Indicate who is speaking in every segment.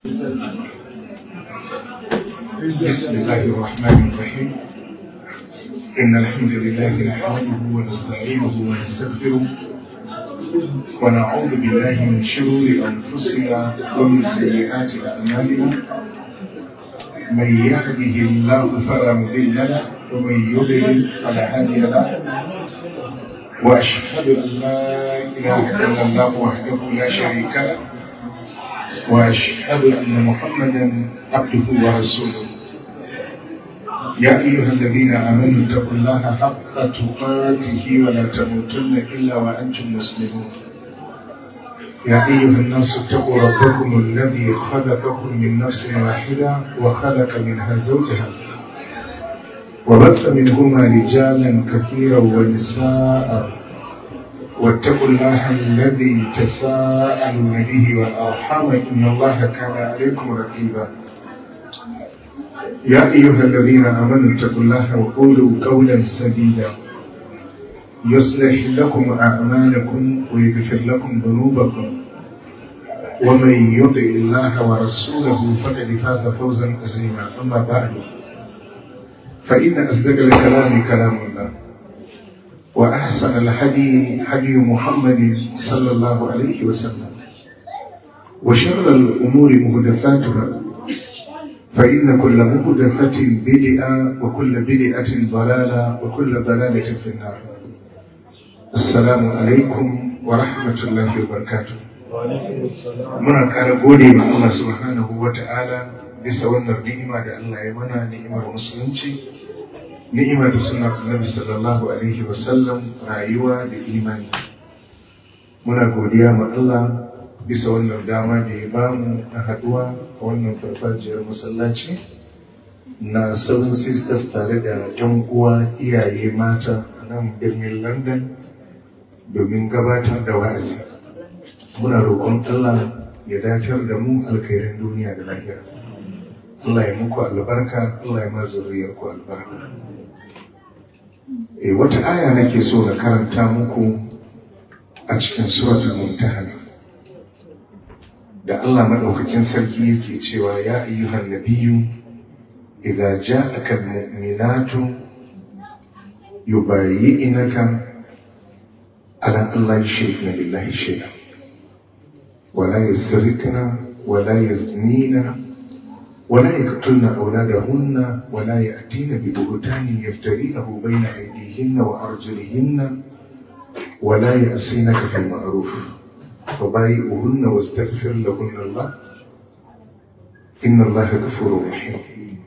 Speaker 1: بسم الله الرحمن الرحيم إن الحمد لله نحمده ونستعينه ونستغفره ونعوذ بالله من شرور أنفسنا ومن سيئات أعمالنا من يهده الله فلا مضل له ومن يضلل فلا هادي له وأشهد أن لا إله إلا الله وحده لا شريك له وأشهد أن محمدا عبده ورسوله يا أيها الذين آمنوا اتقوا الله حق تقاته ولا تموتن إلا وأنتم مسلمون يا أيها الناس اتقوا ربكم الذي خلقكم من نفس واحدة وخلق منها زوجها وبث منهما رجالا كثيرا ونساء واتقوا الله الذي تساءلون به والأرحام إن الله كان عليكم رقيبا يا أيها الذين آمنوا اتقوا الله وقولوا قولا سديدا يصلح لكم أعمالكم ويغفر لكم ذنوبكم ومن يطع الله ورسوله فقد فاز فوزا عظيما أما بعد فإن أصدق الكلام كلام الله وأحسن الحدي حدي محمد صلى الله عليه وسلم وشر الأمور مهدفاتها فإن كل مهدفة بدعة وكل بدعة ضلالة وكل ضلالة في النار السلام عليكم ورحمة الله وبركاته muna ƙara gode ma Allah subhanahu wa ta'ala bisa wannan ni'ima da Allah ya mana ni'imar musulunci ni'imar da suna annabi sallallahu alaihi wasallam rayuwa da imani muna godiya ma Allah bisa wannan dama da ya bamu na haduwa a wannan farfajiyar masallaci na seven sisters tare da yan uwa iyaye mata a nan birnin london domin gabatar da wa'azi muna roƙon Allah ya dacar da mu alkhairin duniya da lahira Allah ya muku albarka Allah ya mazuriyar ku albarka e wata aya nake so na karanta muku a cikin suratul mumtahana da Allah madaukakin sarki yake cewa ya ayyuhan nabiyyu idza ja'aka almu'minatu yubayyi'naka ala Allah yushrikna billahi shay'an ولا يسرقن ولا يزنين ولا يقتلن أولادهن ولا يأتين ببهتان يفترينه بين أيديهن وأرجلهن ولا يأسينك في المعروف فبايئهن واستغفر لهن الله إن الله غفور رحيم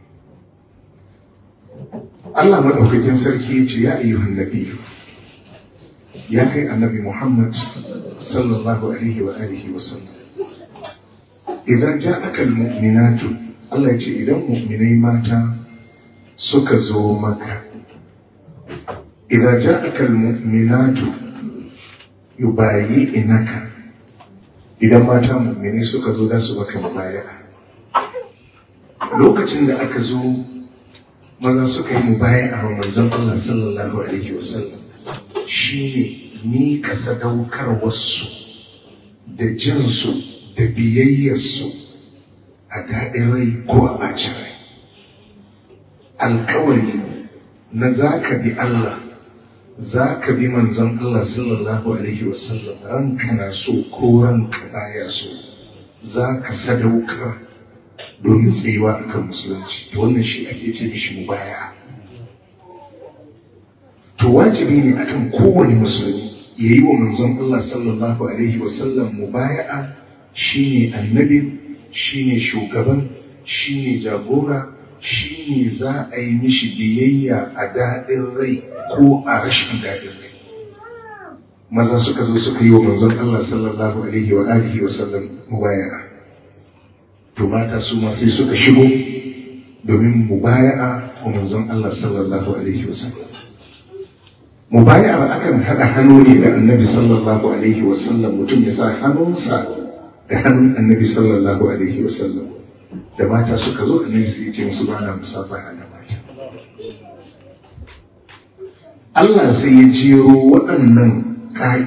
Speaker 1: Allah madaukakin sarki ya ce ya ayyuhan nabiyyu ya kai annabi Muhammad sallallahu alaihi wa alihi wa sallam idan ja'aka almu'minatu Allah ya ce idan mu'minai mata suka zo maka idan ja'aka almu'minatu yubayyi'naka idan mata mu'minai suka zo da su maka mubaya'a lokacin da aka zo maza suka yi mubaya'a wa manzon Allah sallallahu alaihi wa sallam shine miƙa sadaukarwarsu da jinsu da biyayyarsu a daɗin rai ko a ɓacin rai alkawari na za ka bi Allah za ka bi manzon Allah sallallahu alaihi wasallam ranka na so ko ranka baya so za ka sadaukar domin tsayuwa akan musulunci to wannan shi ake ce mishi mubaya to wajibi ne akan kowane musulmi ya yi wa manzon Allah sallallahu Alaihi wasallam mubaya'a shi ne annabi shi ne shugaban shi ne jagora shi ne za a yi mishi biyayya a daɗin rai ko a rashin daɗin rai maza suka zo suka yi wa manzon Allah sallallahu Alaihi wa alihi wasallam mubaya'a to mata su ma sai suka shigo domin mubaya'a wa manzon Allah sallallahu Alaihi wasallam mubayar akan haɗa hannu ne da annabi sallallahu alaihi wasallam mutum ya sa hannunsa da hannun annabi sallallahu alaihi wasallam da mata suka zo annabi sai ce musu bana musafaha da mata Allah sai ya jero waɗannan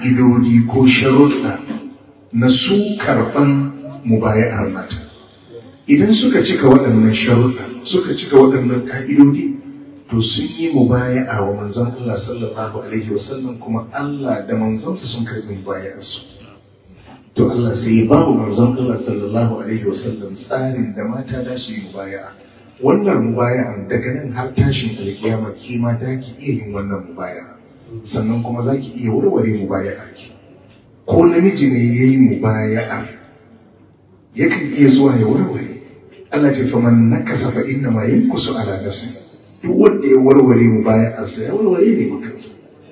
Speaker 1: ƙa'idodi ko sharuɗa na su karɓan mubayar mata idan suka cika waɗannan sharuɗa suka cika waɗannan ƙa'idodi to sun yi mubaya'a wa manzon Allah sallallahu alaihi wasallam kuma Allah da manzonsa sun karɓi mubaya'arsu to Allah sai ya ba wa manzon Allah sallallahu alaihi wasallam tsarin da mata da su yi mubaya'a wannan mubaya'an daga nan har tashin alkiyama kima da ki iya yin wannan mubaya'a sannan kuma za ki iya warware mubaya'ar ki ko namiji ne ya yi mubaya'ar yakan iya zuwa ya warware Allah ce faman nakasa fa inna ma yankusu ala nafsi duk wanda ya warware mubaya'arsa ya warware ne makansa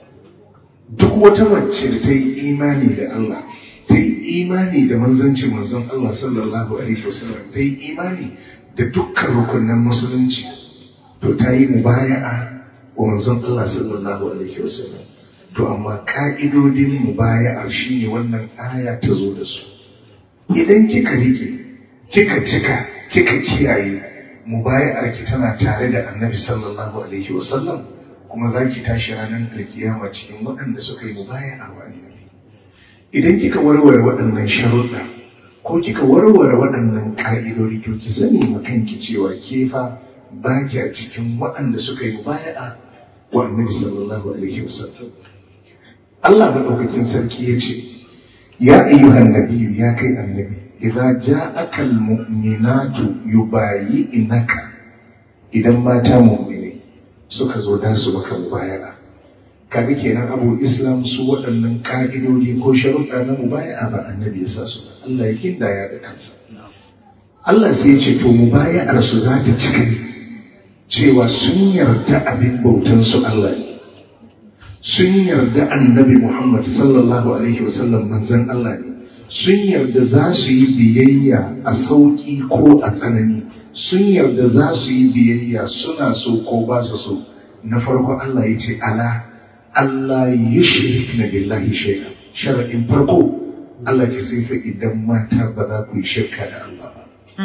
Speaker 1: duk wata mace da ta yi imani da Allah ta yi imani da manzancin manzon Allah sallallahu alaihi wasallam ta yi imani da dukkan rukunin musulunci to ta yi mubaya'a wa manzon Allah sallallahu alaihi wasallam to amma ka'idodin mubaya'ar shine wannan aya ta zo da su idan kika rike kika cika kika kiyaye mubaya'ar ki tana tare da annabi sallallahu alaihi wasallam kuma za ki tashi ranar alkiyama cikin waɗanda suka yi mubaya'a wa annabi idan kika warware waɗannan sharuɗa ko kika warware waɗannan ƙa'idodi to ki sani ma kanki cewa ke fa ba kya cikin waɗanda suka yi mubaya'a wa annabi sallallahu alaihi wasallam Allah madaukakin sarki ya ce ya ayyuhan nabiyyu ya kai annabi idza ja'aka almu'minatu yubayyi'naka idan mata mu'mine suka zo da su maka mubaya'a kaga kenan abu islam su waɗannan ka'idodi ko sharuɗa na mubaya'a ba annabi ya sa su ba Allah ya kindaya da kansa Allah sai ya ce to mubaya'ar su za ta cika cewa sun yarda abin bautan su Allah ne sun yarda annabi Muhammad sallallahu alaihi wasallam manzon Allah ne sun yarda za su yi biyayya a sauƙi ko a tsanani sun yarda za su yi biyayya suna so ko ba su so na farko Allah ya ce ala Allah yi shirik na billahi shaida sharaɗin farko Allah ce sai fa idan mata ba za ku yi shirka da Allah ba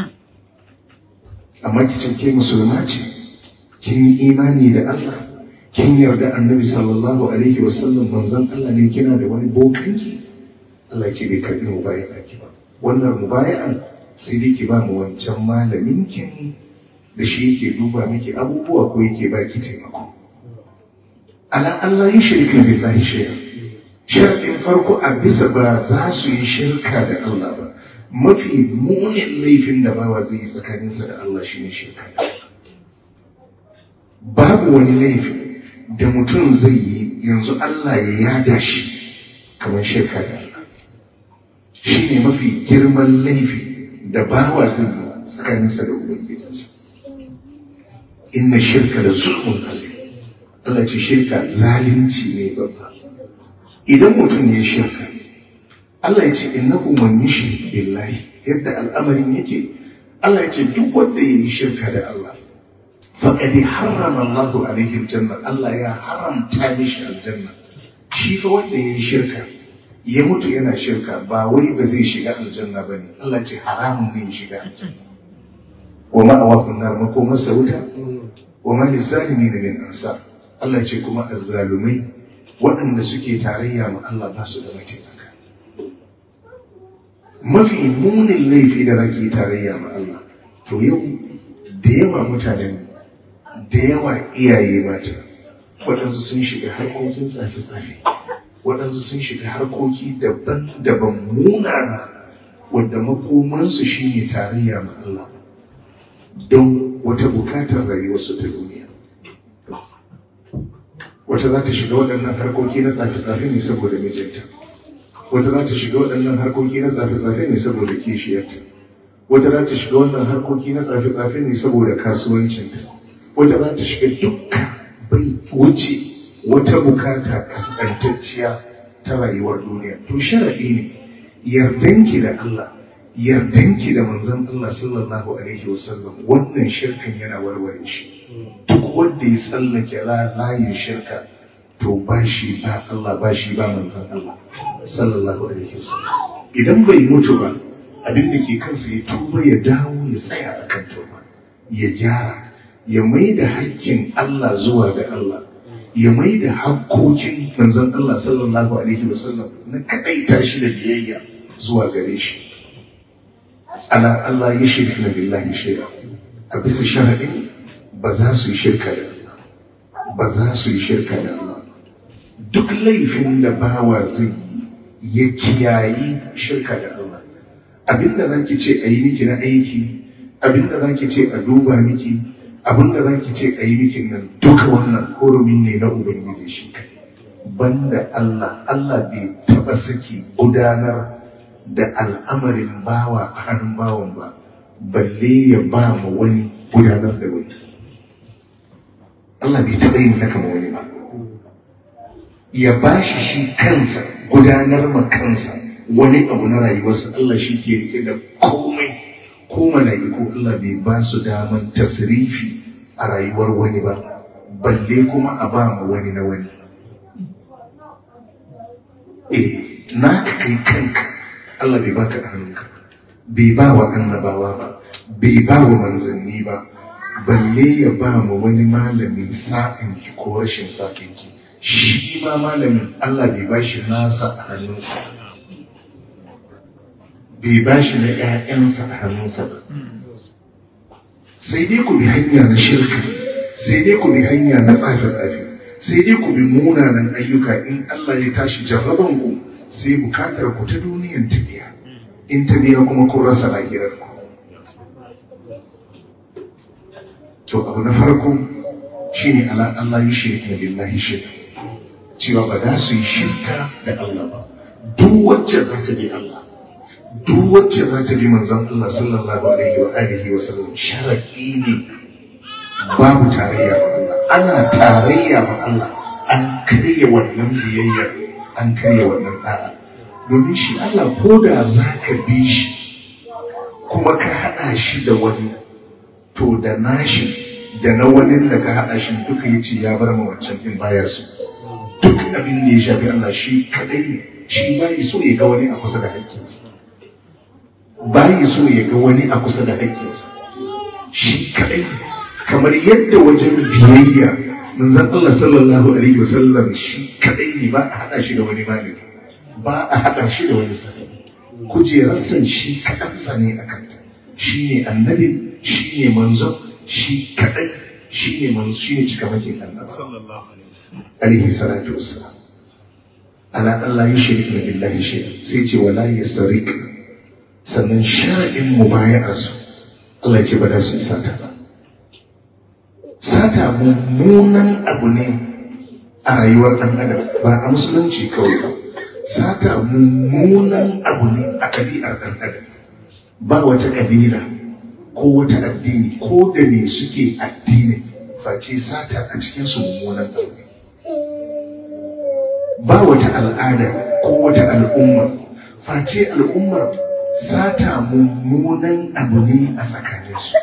Speaker 1: amma ki ce ke musulma ce kin yi imani da Allah kin yarda annabi sallallahu alaihi wasallam manzon Allah ne kina da wani bokanki Allah ce bai karbi mubaya'a ki ba wannan mubaya'an sai dai ki ba mu wancan malamin kin da shi yake duba miki abubuwa ko yake baki taimako ala Allah yi shirka billahi shay'a sharɗin farko a bisa ba za su yi shirka da Allah ba mafi munin laifin da bawa zai yi tsakaninsa da Allah shine shirka babu wani laifi da mutum zai yi yanzu Allah ya yada shi kamar shirka da Allah shi ne mafi girman laifi da bawa zai yi tsakaninsa da Ubangijinsa. Inna shirka da zulmun azim. Allah ce shirka zalunci ne babba. Idan mutum ya shirka, Allah ya ce innahu man yushrik billahi yadda al'amarin yake Allah ya ce duk wanda ya yi shirka da Allah faƙadi harrama Allahu alaihi aljanna Allah ya haramta mishi aljanna shi fa wanda ya yi shirka ya mutu yana shirka ba wai ba zai shiga aljanna ba ne Allah ce haramun ne ya shiga aljanna wa ma'awakun nar makomarsa wuta wa ma lizalimi da min ansa Allah ce kuma azzalumai waɗanda suke tarayya ma Allah ba su da mataimaka mafi munin laifi da rage tarayya ma Allah to yau da yawa mutanen da yawa iyaye mata waɗansu sun shiga harkokin tsafe-tsafe waɗansu sun shiga harkoki daban-daban munana wadda makomansu shine tarayya ma Allah don wata bukatar rayuwarsu ta duniya wata za ta shiga waɗannan harkoki na tsafe-tsafe ne saboda mijinta wata za ta shiga waɗannan harkoki na tsafe-tsafe ne saboda kishiyarta wata za ta shiga wannan harkoki na tsafe-tsafe ne saboda kasuwancinta wata za ta shiga dukka bai wuce wata bukata kaskantacciya ta rayuwar duniya to sharaɗi ne yardanki da Allah yardanki da manzon Allah sallallahu alaihi wasallam wannan shirkan yana warware shi duk wanda ya tsallake layin shirka to ba shi ba Allah ba shi ba manzon Allah sallallahu alaihi wasallam idan bai mutu ba abin da ke kansa ya tuba ya dawo ya tsaya a kan tuba ya gyara ya mai da hakkin Allah zuwa ga Allah ya mai da hakkokin manzon Allah sallallahu alaihi wasallam na kadaita shi da biyayya zuwa gare shi ala Allah ya shirka na billahi shay'a a bisa sharaɗin ba za su yi shirka da Allah ba za su yi shirka da Allah duk laifin da bawa zai yi ya kiyayi shirka da Allah abinda za ki ce a yi miki na aiki abinda za ki ce a duba miki abinda za ki ce a yi miki nan duka wannan hurumi ne na ubangiji shi kai banda Allah Allah bai taba saki gudanar da al'amarin bawa a hannun bawan ba balle ya ba mu wani gudanar da wani Allah bai taba yin haka ma wani ba ya ba shi shi kansa gudanar ma kansa wani abu na rayuwarsa Allah shi ke rike da komai ko mala'iku Allah bai ba su daman tasrifi a rayuwar wani ba balle kuma a ba mu wani na wani eh naka kai kanka Allah bai baka a hannunka bai ba wa annabawa ba bai ba wa manzanni ba balle ya ba mu wani malami sa'in ki ko rashin sa'in ki shi ma malamin Allah bai ba shi nasa a hannunsa bai ba shi na ‘ya'yansa a hannunsa ba sai dai ku bi hanya na shirka sai dai ku bi hanya na tsafe-tsafe sai dai ku bi munanan ayyuka in Allah ya tashi jarraban ku sai bukatar ku ta duniyan ta biya in ta biya kuma kun rasa lahirar ku to abu na farko shine ala Allah yi shirka billahi shirka cewa ba za su yi shirka da Allah ba duk wacce za ta bi Allah duk wacce za ta bi manzon Allah sallallahu alaihi wa alihi wa sallam sharadi ne babu tarayya ba Allah ana tarayya ba Allah an karya wannan biyayya an karya wannan da'a domin shi Allah ko da za ka bi shi kuma ka haɗa shi da wani to da nashi da na wani da ka haɗa shi duka ya ce ya bar ma wancan ɗin baya su duk abin da ya shafi Allah shi kaɗai ne shi bayi so ya ga wani a kusa da haƙƙinsa bayi so ya ga wani a kusa da haƙƙinsa shi kaɗai kamar yadda wajen biyayya manzon Allah sallallahu alaihi wasallam shi kaɗai ne ba a haɗa shi da wani malami ba a haɗa shi da wani sahabi kujerarsan shi kaɗansa ne a kanta shi ne annabi shi ne manzon shi kaɗai shi ne manzo shi ne cikamakin annaba alaihi salatu wassalam ala Allah yi shirka billahi shi sai ce wala ya sarik sannan shara'in mubayar su Allah ya ce ba da su sata ba sata mummunan abu ne a rayuwar ɗan adam ba a musulunci kawai ba sata mummunan abu ne a ɗabi'ar ɗan adam ba wata ƙabila ko wata addini ko da ne suke addini face sata a cikinsu mummunan abu ne ba wata al'ada ko wata al'umma face al'ummar sata mummunan abu ne a tsakaninsu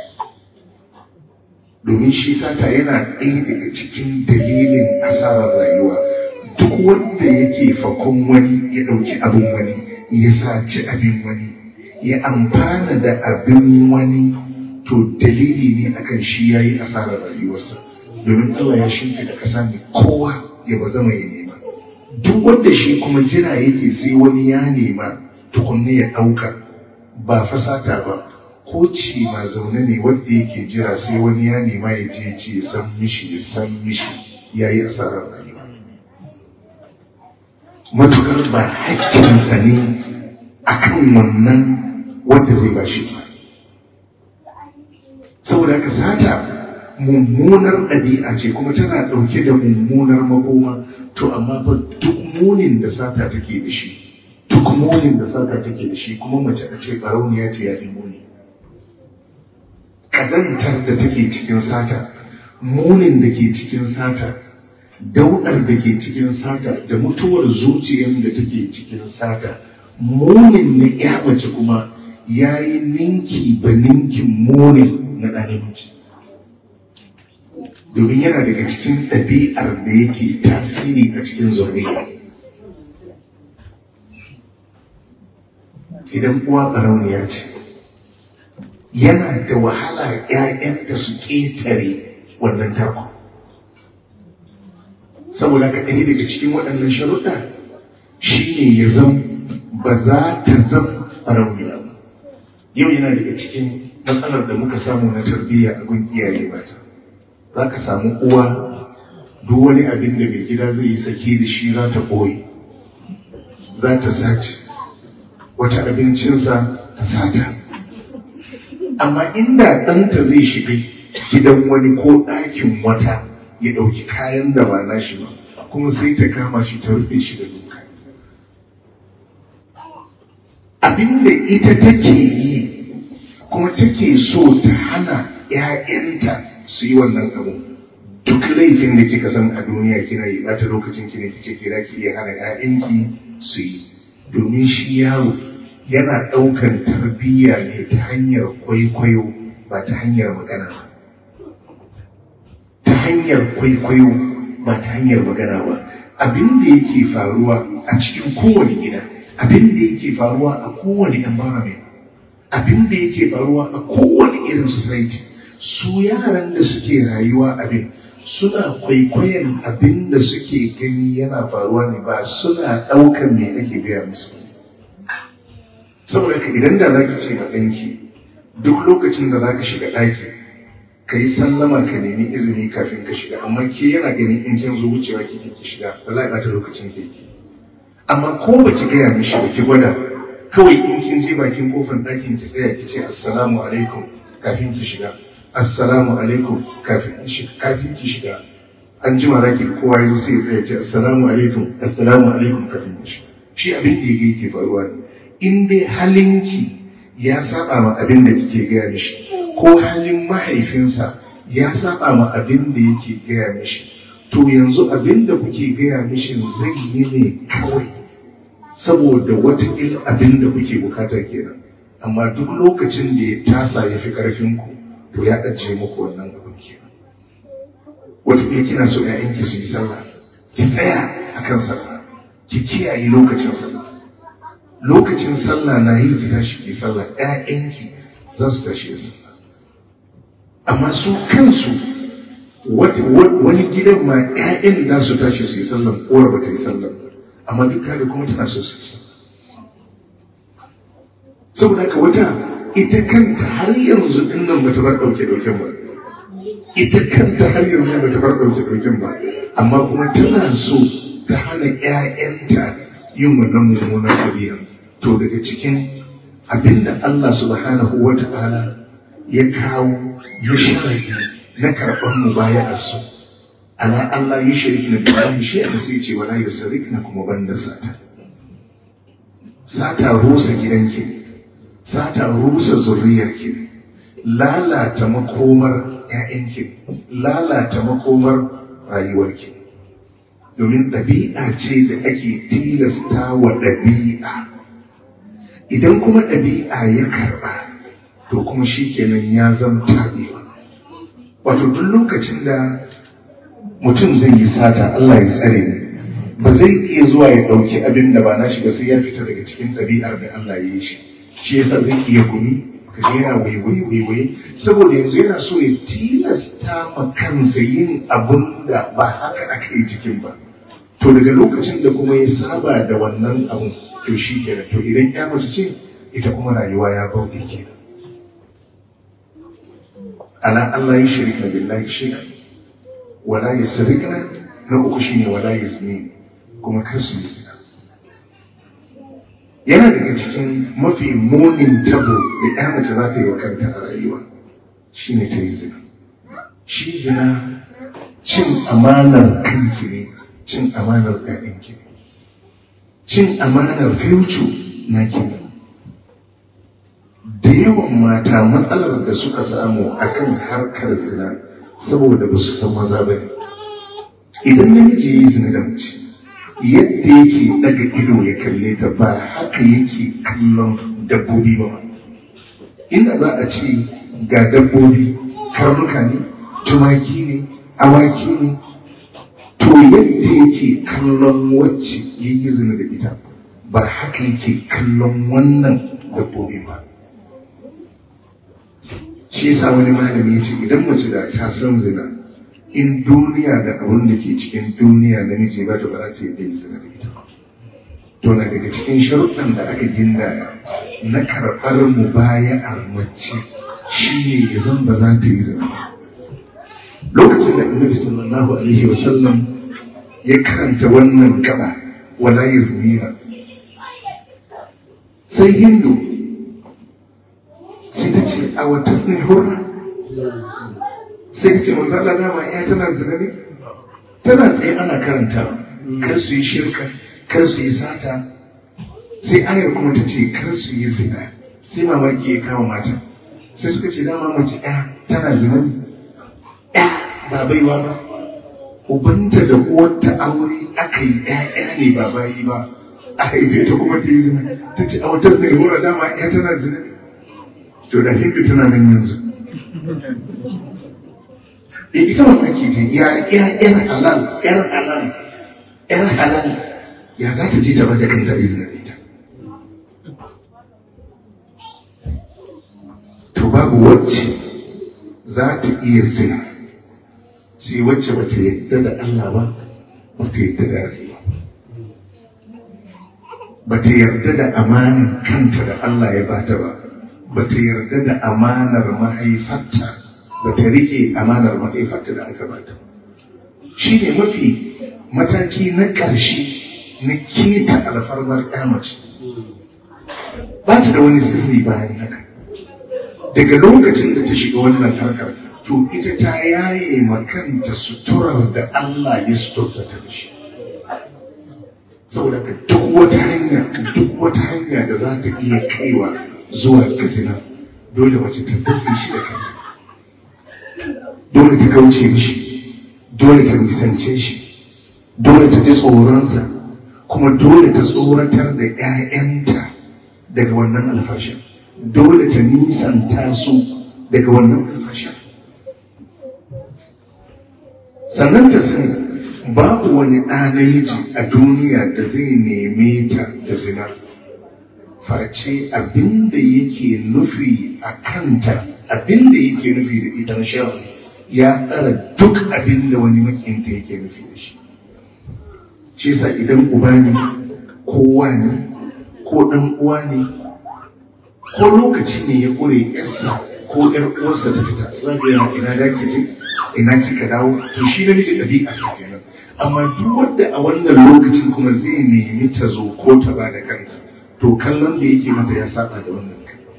Speaker 1: domin shi sata yana ɗaya daga cikin dalilin asarar rayuwa duk wanda yake fakon wani ya ɗauki abin wani ya saci abin wani ya amfana da abin wani to dalili ne akan shi ya yi asarar rayuwarsa domin Allah ya shimfi da ƙasa ne kowa ya ba zama ya nema duk wanda shi kuma jira yake sai wani ya nema tukunne ya ɗauka ba fasata ba ko ci ma zaune ne wanda yake jira sai wani ya nema ya je ce san mishi ya san mishi ya yi asarar rayuwa matukar ba haƙƙinsa ne akan wannan wanda zai ba shi ba saboda haka sata mummunar ɗabi'a ce kuma tana ɗauke da mummunar makoma to amma fa duk munin da sata take da shi duk munin da sata take da shi kuma mace a ce barauniya ce ya fi muni ƙazantar da take cikin sata munin da ke cikin sata daudar da ke cikin sata da mutuwar zuciyar da take cikin sata munin na ya mace kuma ya yi ninki ba ninkin munin na ɗan namiji domin yana daga cikin ɗabi'ar da yake tasiri a cikin zurriya idan uwa ɓarauniya ce yana da wahala ‘ya'yanta su ƙetare wannan tarko saboda ka ɗaya daga cikin waɗannan sharuɗa shi ne ya zan ba za ta zan ɓarauniya ba yau yana daga cikin matsalar da muka samu na tarbiyya a gun iyaye mata za ka samu uwa duk wani abin da mai gida zai yi sake da shi za ta ɓoye za ta sace wata abincinsa ta sata amma inda ɗanta zai shiga gidan wani ko ɗakin wata ya ɗauki kayan da ba nashi ba kuma sai ta kama shi ta rufe shi da doka abinda ita take yi kuma take so ta hana ‘ya'yanta su yi wannan abu duk laifin da kika san a duniya kina yi bata lokacin ki ne kice ke ki iya hana ‘ya'yanki su yi domin shi yaro yana ɗaukan tarbiyya ne ta hanyar kwaikwayo ba ta hanyar magana ba ta hanyar kwaikwayo ba ta hanyar magana ba abin da yake faruwa a cikin kowane gida abin da yake faruwa a kowane environment abin da yake faruwa a kowane irin society su yaran da suke rayuwa abin suna kwaikwayon abin da suke gani yana faruwa ne ba suna ɗaukar me ake gaya musu saboda ka idan da za ka ce ma ɗanki duk lokacin da za ka shiga ɗaki ka yi sallama ka nemi izini kafin ka shiga amma ke yana ganin in kin zo wucewa kike ki shiga wallahi ba ta lokacin ke ki amma ko ba ki gaya mishi ba ki gwada kawai in kin je bakin kofar ɗakin ki tsaya ki ce assalamu alaikum kafin ki shiga assalamu alaikum kafin kafin ki shiga an jima raki kowa ya zo sai ya tsaya ce assalamu alaikum assalamu alaikum kafin ki shiga shi abin da yake yake faruwa ne in dai halinki ya saba ma abin da kike gaya mishi ko halin mahaifinsa ya saba ma abin da yake gaya mishi to yanzu abin da kuke gaya mishi zai yi ne kawai saboda watakila abin da kuke bukata kenan amma duk lokacin da ya tasa ya fi karfinku to ya ajiye muku wannan abin kenan watakila kina so ‘ya'yanki su yi sallah ki tsaya akan sallah ki kiyaye lokacin sallah lokacin sallah na yi ki tashi ki sallah ‘ya'yanki za su tashi da sallah amma su kansu wani gidan ma ‘ya'yan da su tashi su yi sallah uwar ba ta yi sallah amma duk da kuma tana so su yi sallah saboda ka wata ita kanta har yanzu din nan bata bar ɗauke ɗauken ba ita kanta har yanzu bata bar ɗauke ɗauken ba amma kuma tana so ta hana ‘ya'yanta yin wannan mummunan ɗabi'a to daga cikin abinda Allah subhanahu wa ta'ala ya kawo na sharadi na karɓar mu baya a su ala Allah yi shirki na biyu shi a sai ce wala ya sarki na kuma banda sata sata rusa gidanki sata rusa zuriyarki lalata makomar ‘ya'yanki lalata makomar rayuwarki domin ɗabi'a ce da ake tilasta wa ɗabi'a idan kuma ɗabi'a ya karɓa to kuma shi kenan ya zama taɓewa wato duk lokacin da mutum zai yi sata Allah ya tsare ni ba zai iya zuwa ya ɗauki abin da ba nashi ba sai ya fita daga cikin ɗabi'ar da Allah ya yi shi shi yasa zai iya gumi kaje yana waiwai waiwai saboda yanzu yana so ya tilasta ma kansa yin abun da ba haka aka yi cikin ba to daga lokacin da kuma ya saba da wannan abun to shi kenan to idan ya mace ce ita kuma rayuwa ya bauɗe kenan ala Allah ya shirka billahi shay'an wala yasrikna na uku shine wala yazni kuma kar su yi zina yana daga cikin mafi munin tabo da ya mace za ta yi wa kanta a rayuwa shine ta yi zina shi zina cin amanar kanki ne cin amanar ƴaƴanki ne cin amanar future na ne da yawan mata matsalar da suka samu akan harkar zina saboda ba su san maza ba ne idan namiji ya yi zina da mace yadda yake daga ido ya kalle ta ba haka yake kallon dabbobi ba inda za a ce ga dabbobi karnuka ne tumaki ne awaki ne to yadda yake kallon wacce ya yi zina da ita ba haka yake kallon wannan dabbobi ba shi yasa wani malami ya ce idan mace da ta san zina in duniya da abin da ke cikin duniya namiji ba ta ba ta yi zina da ita to na daga cikin sharuɗan da aka gindaya na karɓar mu baya'ar mace shi ne ya zan ba za ta yi zina lokacin da annabi sallallahu alaihi wasallam ya karanta wannan gaba wala ya zinira sai hindu sai ta ce a wata hurra sai ta ce manzo Allah dama ya tana zina ne tana tsaye ana karanta kar su yi shirka kar su yi sata sai ayar kuma ta ce kar su yi zina sai mamaki ya kama mata sai suka ce dama mace ɗaya tana zina ne ɗaya ba baiwa ba ubanta da uwarta aure aka yi ɗaya ne ba bayi ba a haife ta kuma ta yi zina ta ce a wata zina hura dama ɗaya tana zina ne to da hindu tana nan yanzu ita mamaki ce ya yar halal yar halal yar halal ya za ta ji ta ba da kanta izinin ita to babu wacce za ta iya zina sai wacce ba ta yadda da Allah ba ba ta yadda da rayuwa ba ta yarda da amanin kanta da Allah ya bata ba ba ta yarda da amanar mahaifarta ba ta rike amanar mahaifarta da aka bata shi ne mafi mataki na ƙarshe na keta alfarmar mace ba ta da wani sirri bayan haka daga lokacin da ta shiga wannan harkar to ita ta yaye makanta suturar da Allah ya suturta ta da shi saboda ka duk wata hanya duk wata hanya da za ta iya kaiwa zuwa ga zina dole mace ta tafi shi da kanta dole ta kauce shi dole ta nisance shi dole ta ji tsoronsa kuma dole ta tsoratar da 'ya'yanta daga wannan alfashin dole ta nisanta su daga wannan alfashin sannan ta sani babu wani ɗa namiji a duniya da zai neme ta da zina face abinda yake nufi a kanta abinda yake nufi da ita na sharri ya tsara duk abinda wani makinta yake nufi da shi shi sa idan uba ne ko ne ko ɗan uwa ne ko lokaci ne ya ƙure yarsa ko ƴar uwarsa ta fita za ka yana ina da ke je ina kika dawo to shi namiji ɗabi'a sa kenan amma duk wanda a wannan lokacin kuma zai nemi ta zo ko ta ba da kanta to kallon da yake mata ya saba da wannan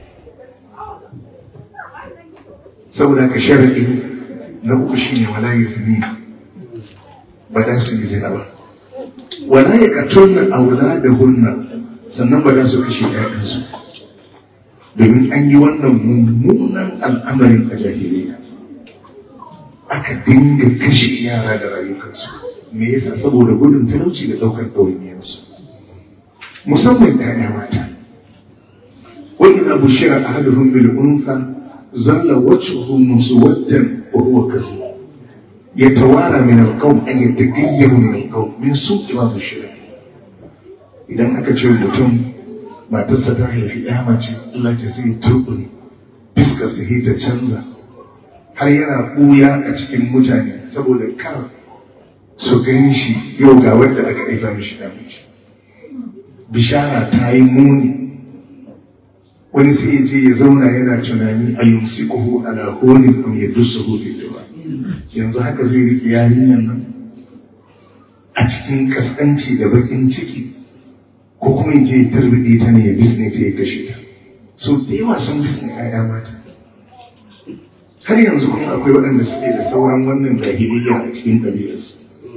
Speaker 1: saboda ka sharaɗi na uku shine wala yazni ba da su yi zina ba wala ya katunna auladahunna sannan ba da su kashe ƴaƴansu domin an yi wannan mummunan al'amarin a jahiliya aka dinga kashe yara da rayukansu me yasa saboda gudun talauci da ɗaukar ɗawainiyarsu musamman ‘ya'ya mata wa ina bushira ahaduhum bil unfa zalla wajhuhu muswaddan wa huwa kasib yatawara min al-qawm an yatagayyaru min al-qawm min su'i ma bushira idan aka ce mutum matarsa ta haifi ɗaya mace Allah ce sai turbune fiskar sa ta canza har yana ɓuya a cikin mutane saboda kar su gan shi yau ga wanda aka haifa mishi ɗan mace bishara ta yi muni wani sai ya je ya zauna yana tunani a yumsikuhu ala honin am yadussuhu fi dawa yanzu haka zai rike yarinyar nan a cikin kaskanci da bakin ciki ko kuma ya je ya tarbide ta ne ya bisne ta ya kashe ta so da yawa sun bisne 'ya'ya mata har yanzu kuma akwai waɗanda suke da sauran wannan jahiliyya a cikin ɗabi'arsu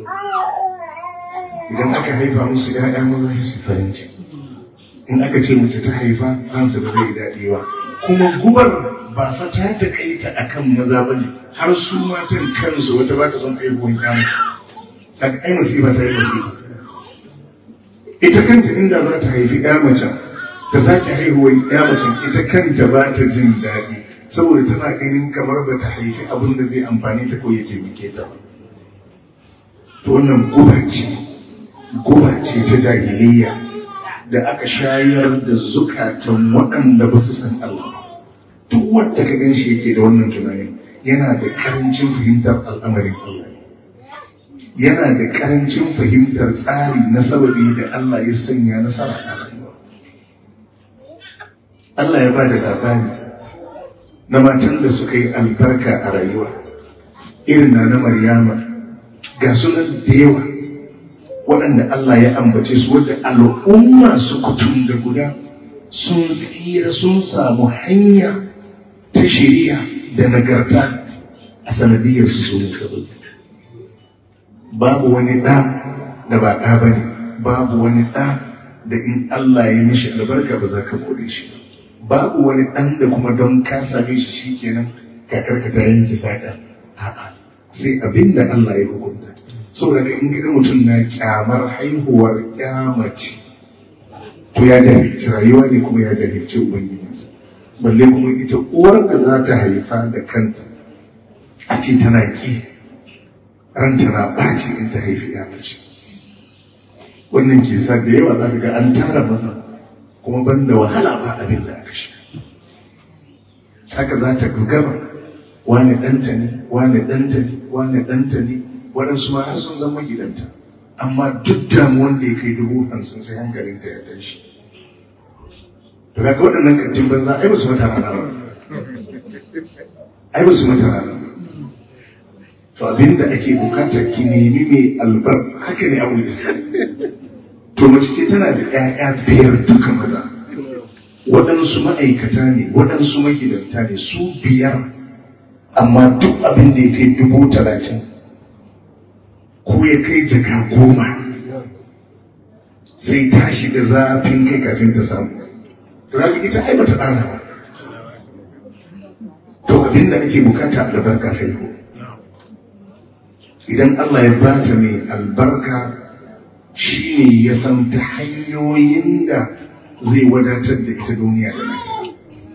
Speaker 1: idan aka haifa musu ‘ya'ya maza su farin ciki in aka ce mace ta haifa ransa ba zai daɗi ba kuma gubar ba fa ta takaita akan maza ba ne har su matan kansu wata ba ta son haihuwan ya mace kaga ai masifa ta yi masifa ita kanta inda za ta haifi ya mace ta sake haihuwan ya mace ita kanta ba ta jin daɗi saboda tana ganin kamar ba ta haifi abin da zai amfani ta ko ya taimake ta ba to wannan guba ce guba ce ta jahiliya da aka shayar da zukatan waɗanda ba su san Allah duk wanda ka gan shi yake da wannan tunanin yana da karancin fahimtar al'amarin Allah yana da karancin fahimtar tsari na sababi da Allah ya sanya nasara a rayuwa Allah ya ba da labari na matan da suka yi albarka a rayuwa irin na na Maryama ga sunan da yawa waɗanda Allah ya ambace su wadda al'umma su kutum da guda sun tsira sun samu hanya ta shiriya da nagarta a sanadiyar su sunan sababi babu wani ɗa da ba ɗa ba ne babu wani ɗa da in Allah ya mishi albarka ba za ka kore shi babu wani ɗan da kuma don ka same shi shi kenan kakarka ta yanke saƙa a'a sai abin da Allah ya hukunta saboda ka in ga mutum na kyamar haihuwar mace to ya jahilci rayuwa ne kuma ya jahilci ubangijinsa balle kuma ita uwar da za ta haifa da kanta a ce tana ki ranta na ɓaci in ta haifi ya mace wannan ke sa da yawa za ka ga an tara maza kuma ban da wahala ba abin da aka shi haka za ta gaba wane ɗanta ne wane ɗanta ne wane ɗanta ne waɗansu ma har sun zama gidanta amma duk damuwan da ya kai dubu hamsin sai hankalinta ya tashi to kaga waɗannan kantin banza ai ba su mata rana ba ai ba su mata rana ba to abinda ake bukata ki nemi mai albar haka ne abu isa to mace ce tana da ƴaƴa biyar duka maza waɗansu ma'aikata ne waɗansu magidanta ne su biyar amma duk abin da ya kai dubu talatin ko ya kai jaka goma sai ta shiga zafin kai kafin ta samu to ga ita ai bata ɗana ba to abin da ake bukata albarka haihu idan Allah ya bata mai albarka shi ne ya san ta hanyoyin da zai wadatar da ita duniya da lafiya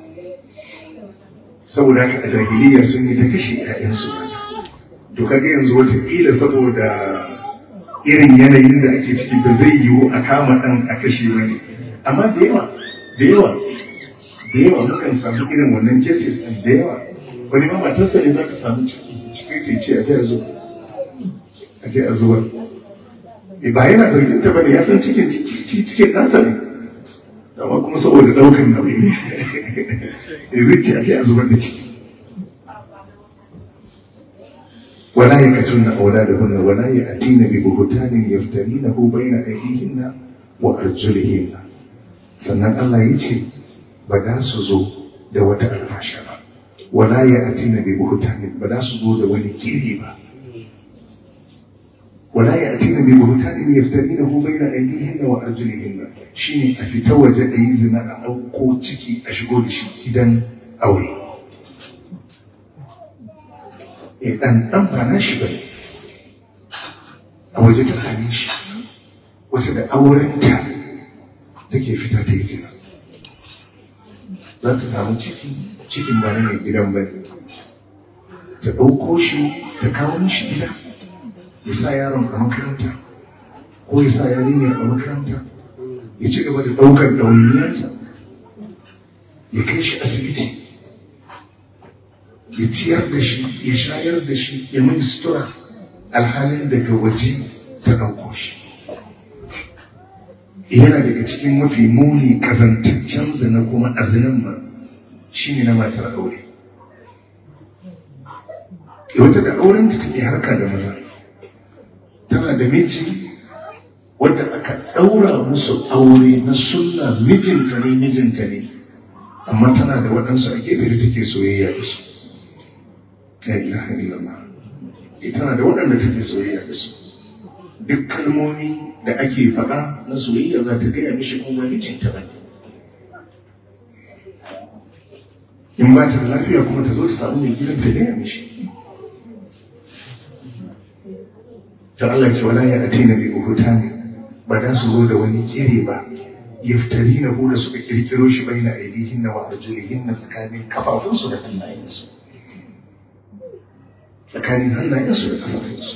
Speaker 1: saboda haka a jahiliya sun yi ta kashe 'ya'yansu to kaga yanzu watakila saboda irin yanayin da ake ciki da zai yiwu a kama ɗan a kashe wani amma da yawa da yawa da yawa mukan samu irin wannan cases ɗin da yawa wani ma matarsa ne za ta samu ciki cikin ta ce a jiya zuwa a je a zuwa ba yana zargin ta bane ya san cikin cikin nasa ne amma kuma saboda daukan nauyi ne ya zai ce a je a zubar da ciki wala ya katun na aula da hunna wala ya atina bi buhutanin yaftari na hu bayna aidihinna wa arjulihinna sannan Allah ya ce ba za su zo da wata alfasha ba wala ya atina bi buhutanin ba za su zo da wani kiri ba ولا يأتين ببهتان يفترينه بين أيديهن وأرجلهن شيني أفتا وجه أيزنا أو كوتشكي أشغل شي إذن أولي idan ɗan ba na shi bane a waje ta same shi wata da aurenta take fita ta yi zina za ta samu ciki cikin ba na mai gidan bane ta ɗauko shi ta kawo mishi gida ya sa yaron a makaranta ko ya sa yarinya a makaranta ya ci gaba da ɗaukar ɗawainiyarsa ya kai shi asibiti ya ciyar da shi ya shayar da shi ya mai sutura alhalin daga waje ta ɗauko shi yana daga cikin mafi muni kazantaccen zina kuma a zinin ma shi ne na matar aure wata da auren da take harka da maza tana da miji wadda aka ɗaura musu aure na sunna mijinta ne mijinta ne amma tana da waɗansu a gefe da take soyayya da su la ilaha illallah tana da waɗanda take soyayya da su duk kalmomi da ake faɗa na soyayya za ta gaya mishi kuma mijinta ba in ba ta da lafiya kuma ta zo ta samu mai gidan ta gaya mishi ta Allah ce wala ya atina bi buhutani ba da su zo da wani kire ba yaftari na da suka kirkiro shi bai na aidihin na wa arjulihin na tsakanin kafafunsu da hannayensu tsakanin hannayensu da kafafunsu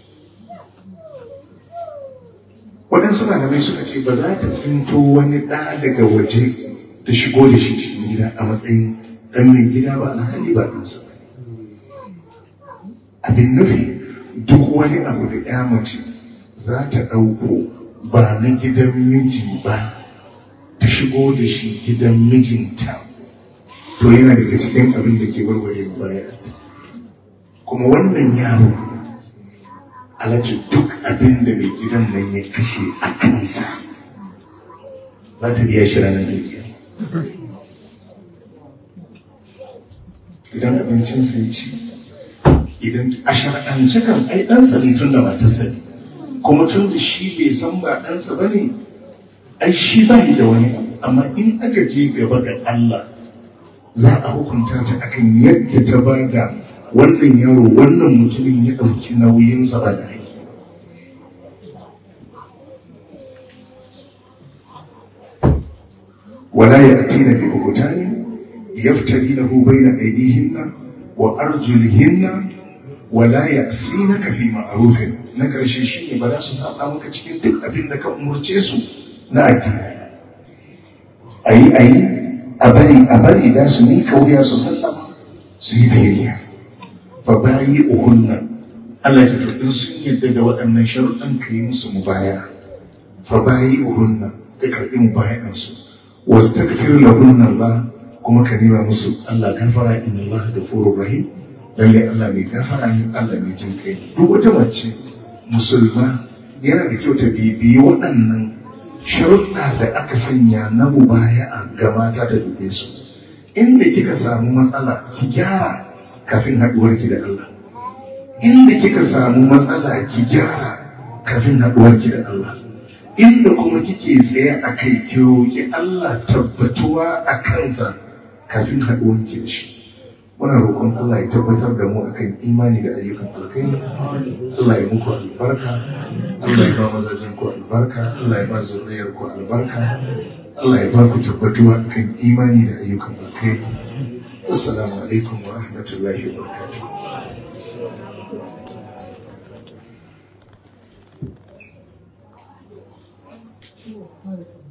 Speaker 1: waɗansu malamai suka ce ba za ta tsinto wani ɗa daga waje ta shigo da shi cikin gida a matsayin ɗan mai gida ba alhali ba ɗansa ba abin nufi duk wani abu da ya mace za ta ɗauko ba na gidan miji ba ta shigo da shi gidan mijinta to yana daga cikin abin da ke warware baya kuma wannan yaro alaji duk abin da mai gidan nan ya kashe a kansa za ta biya shi ranar dukiya idan abincinsa ya ci idan a shar'ance kan ai ɗansa ne tun da matarsa ne kuma tun da shi bai san ba ɗansa ba ne ai shi ba da wani abu amma in aka je gaba ga Allah za a hukunta ta akan yadda ta ba da wannan yaro wannan mutumin ya ɗauki nauyinsa ba da aiki wala ya atina bi buhutani yaftarinahu bayna aydihinna wa arjulihinna wala ya'sinaka fi ma'rufin na karshe shine ba za su saba maka cikin duk abin da ka umurce su na addini ayi ayi a bari a bari da su ni kauya su sallama su yi biyayya fa bayi uhunna Allah ya tafi sun yadda da waɗannan sharuɗan ka yi musu mubaya fa bayi uhunna ka karɓi mubayan su wasu takfir lahunna Allah kuma ka nema musu Allah gafara inna Allah ghafurur rahim lalle Allah mai gafara ne Allah mai jin kai duk wata mace musulma yana da kyau ta bibiyi waɗannan sharuɗa da aka sanya na mubaya'a ga mata da dube su inda kika samu matsala ki gyara kafin haɗuwarki da Allah inda kika samu matsala ki gyara kafin haɗuwarki da Allah inda kuma kike tsaye a kai ki roƙi Allah tabbatuwa a kansa kafin haɗuwarki da shi muna roƙon Allah ya tabbatar da mu akan imani da ayyukan alkhairi Allah ya muku albarka Allah ya ba mazajen ku albarka Allah ya ba zuriyar ku albarka Allah ya ba ku tabbatuwa akan imani da ayyukan alkhairi assalamu alaikum wa rahmatullahi wa barakatuh
Speaker 2: Thank you.